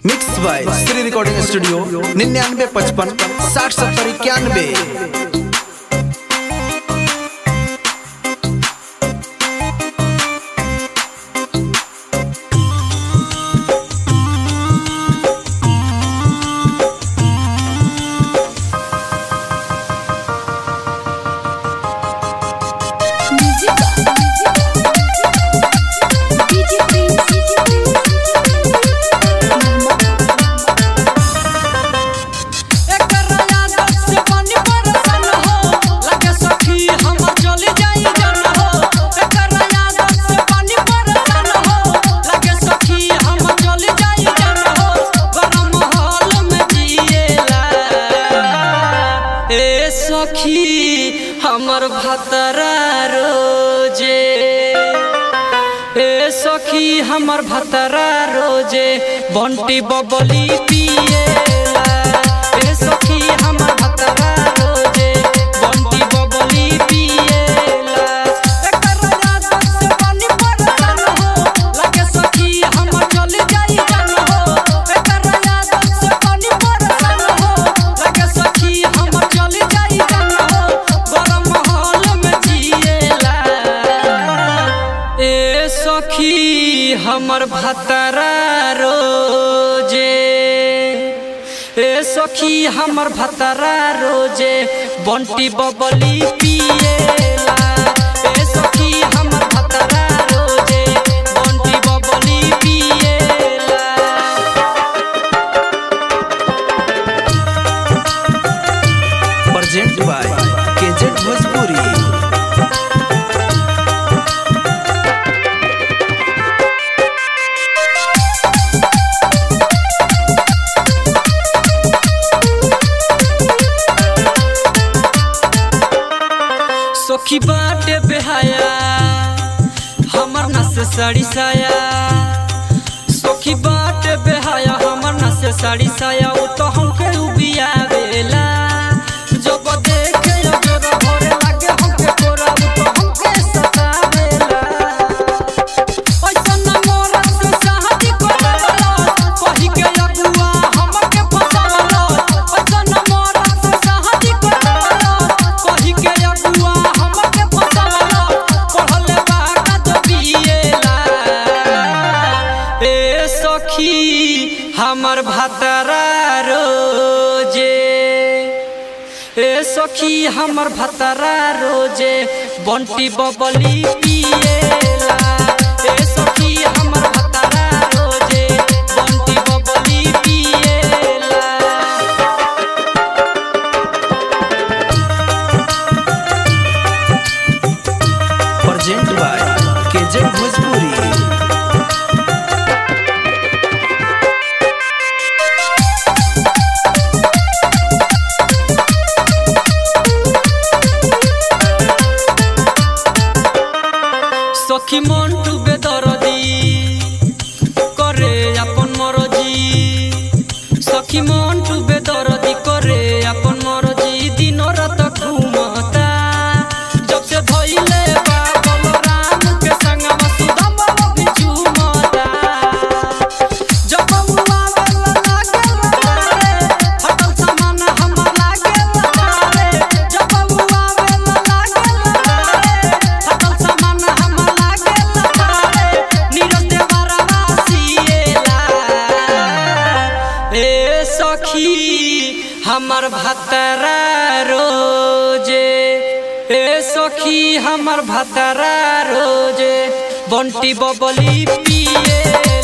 mix by Shri recording studio निन्यानवे पचपन साठ सत्तर इक्यानवे सखी हमर भतरा रोजे ए सखी हमर भतरा रोजे बंटी बबली पिएला ए सखी हमर भतरा रोजे बंटी बबली पिएला एकर याद से पानी पड़ल हो लगे सखी हमर चल जाई जान हो एकर याद से पानी पड़ल हो लगे सखी हमर चल जाई जान हो गरम हाल में जिएला ए सखी हमर भतरा रोजे ए सखी हमर भतरा रोजे बंटी बबली पिएला ए सखी हमर भतरा रोजे बंटी बबली पिएला प्रेजेंट बाय केजेट भोजपुरी सखी बाटे बेहाया हमर नस साड़ी साया सखी बाटे बेहाया हमर नस साड़ी साया उ तो हमके उबियावेला जब देखे अजोरा भरे लागे हमके कोरा उ तो हमके सतावेला ऐसन मोरत से शादी करवला कहि के अगुआ हमके फसावला ऐसन मोरत से शादी करवला कहि के अगुआ हमके फसावला पढ़ले बाका तो बिएला ए सखी हमर भतरा रोजे ए सखी हमर भतरा रोजे बंटी बबली पिएला ए सखी हमर भतरा रोजे बंटी बबली पिएला प्रेजेंट बाय केजेट भोजपुरी সখী মন্টু বেদরদি করে আপন মরজি সখী মন্টু বেদরদি করে আপন মরজি দিন রাত ঘুমতা जब से धइले बा बलराम के संगवा सुदामा भी झूमता जब बउआ वाला लागेला रे हटल सामान हमर लागेला रे जब बउआ वाला लागेला रे हटल सामान हमर लागेला रे नीरज देवरा वासिएला ए सखी हमर भतरा रोजे ए सखी हमर भतरा रोजे बंटी बबली पिए